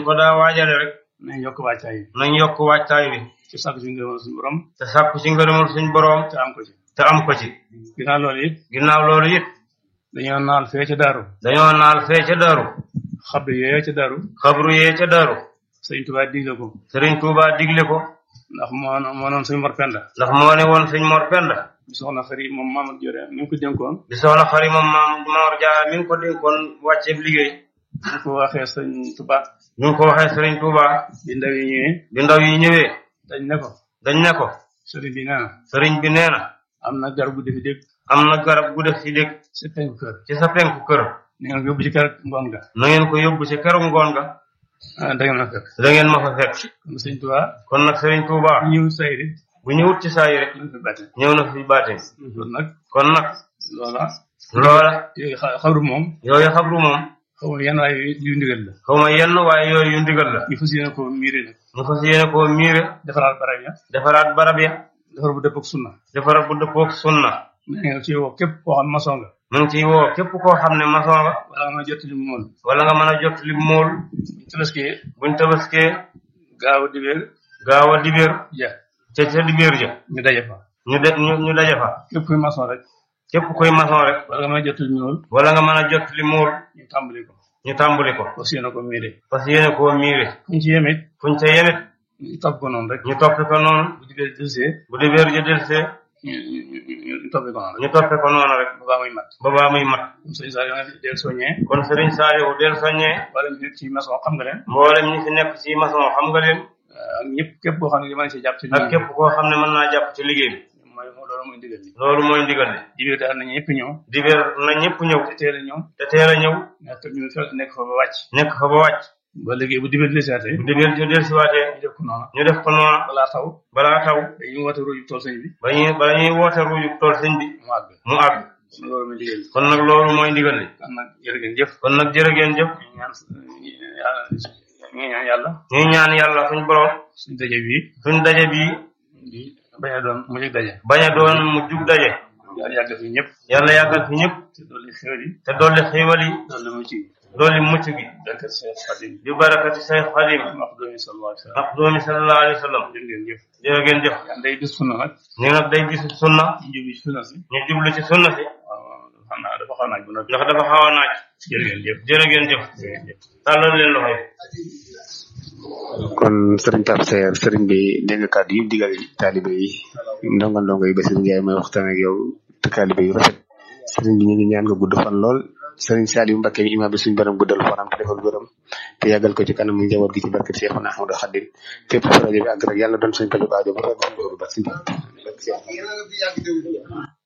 ko daa waajale rek nañ yokk wàccaay yi nañ yokk waajtaay bi ci sàkk si ngërëmal suñu borom te sàkku ci ngërëmul suñ boroom te am ko ci te am ko ci ginnaaw loolu it ginnaaw loolu it dañoo naal fee ca daaru dañoo naal fee ca daru xabru yooyu ca daaru xabru yee ca daru sëñ Tuubaa digle ko sëriñ Tuubaa digle ko ndax moo moo noon suñu mor penda ndax moo ne woon suñ Mor Penda bi soxna xarit moom Mamadou Diore mi ngi ko dénkoon di soxna xari moom maam Mor Jaara mi ngi ko dénkoon wàcceeb liggéey ñu ko waxee sëñ Tuubaa ñu ngi ko waxee sëriñ Tuubaa bi ndaw yi ñëwee bi ndaw yi ñëwee dañ ne ko dañ ne ko sëriñ bi nee na sëriñ bi nee na am na garab gu defi dégg am na garab gu def ci dëkk si penku kër ci sa penku kër ni nga ko yóbbu ci kër ngoon ga na ngeen ko yóbbu ci keroog ngoon ga ah da ngeen na fekk da ngeen ma fa fekk kon sëñ Tuubaa kon nag sëriñ Tuubaa ñëw sayri bu ñëwut ci saa yi rek ñu fi bàtte ñëw na fi baatin kon nag kon nag loola loola yooyu xa- xabru moom yooyu xabru moom xaw ma yan waaye yu ndigal la xaw ma yenn waaye yooyu yu ndigal la ñu fas yéene ko miire nag ñu fas yéene koo miire defaraat barab ya defaraat barab ya defar bu dëpp ak sunna defaraat bu dëppook sunna na nga ci woo képp koo xam maçon nga mu ngi ciy woo képp koo xam ne maçon nga wala nga jot li mu mën wala nga mën a jot li mool tabaski buñ tabaskee gaaw a dibéer gaaw a dibéer ja ca ca dibéer ja ñu daje fa ñu de ñu ñu daje fa képp kuy maçon rek képp kuy maçon rek wala nga mën a jot li mu mën wala nga mën a jot li mool ñu tàmbali ko ñu tàmbali ko fas yéene ko miire fas yéene koo miire ñu ci yemit fuñ ca yemit ñu topp ko noonu rek ñu toppi ko noonu bu dibéer delsee bu dibéer ja delsee ñu ñu ñu ñu toppi ko noonu rek ñu toppe ko noonu rek bu baax muy mat ba baa muy mat comme sëñ Saliou nga del soññee kon sëriñ Saaliwu del soññee wala ñu nekk ci maçon xam nga leen mboolem ñi fi nekk ci maçon xam nga leen ak ñëpp képp koo xam ne mën ci jàpp ci ak képp koo xam ne mën naa jàpp ci liggéey bi mooy loolu mooy ndigal li loolu mooy ndigal li dibéer daal na ñëpp ñëw dibéer na ñëpp ñëw te teel a ñëw te teel a ñëw nekk ñu fe nekk fa ba wàcc nekk fa ba wàcc ba léegi bu dibéer desaatee bu dibéer ja delsiwaatee ñu def ko noonu ñu def ko noonu balaa taw balaa taw dañuy woote ruuju tool sëñ bi ba ñuy bala ñuy woote ruuju tool sëñ bi mu àgg mu àgg loolu mooy ndigal li kon nag loolu mooy ndigal li kon nag jërë ngeen jëf kon nag jërë ngeen jëf ñu ñaan yàlla ñu ñaan yàlla ñuy ñaan yàlla suñ borom suñu daje bii suñ daje bii di bañ a doon mu jëg daje bañ a doon mu jug daje yàlla yàgg fi ñëpp yàlla yàggal fi ñëpp te dolli xéwal yi te dolli xiiwal yi dolli mu ci dolli mucc gi barkat Seex Xadim bi barakati Seex Xadim wax doomi sallallahu alayhi wa sallam ak doomi sallallahu alayhi wa sallam jërë ngeen jëf jërë ngeen jëf yàlla day bis sunna nag ñu nag day bisu sunna ñu jublu ci sunna si ñu jublu ci sunna si waaw xam naa dafa xaw naaj bu noppi ndax dafa xaw a naaj jërë ngeen jëf jërë ngeen jëf jërë ngeen jëf tàllal leen loxo yi kon sëriñ Pape Seer sëriñ bi dégg nga kàddu yi digal taalibe yi ndongo ndongo yi Basiru Njaay may waxtaan ak yow te taalibe yu rafet sëriñ bi ñu ngi ñaan nga gudd fan lool sëriñ Saliou Mbacké mi imaam bi suñu borom guddal fanam te defal gërëm te yàggal ko ci kanam njaboot gi ci barket Seexuna Ahmadu Xadim fépp fu rajo bi àgg rek yàlla doon suñ ko aajo ba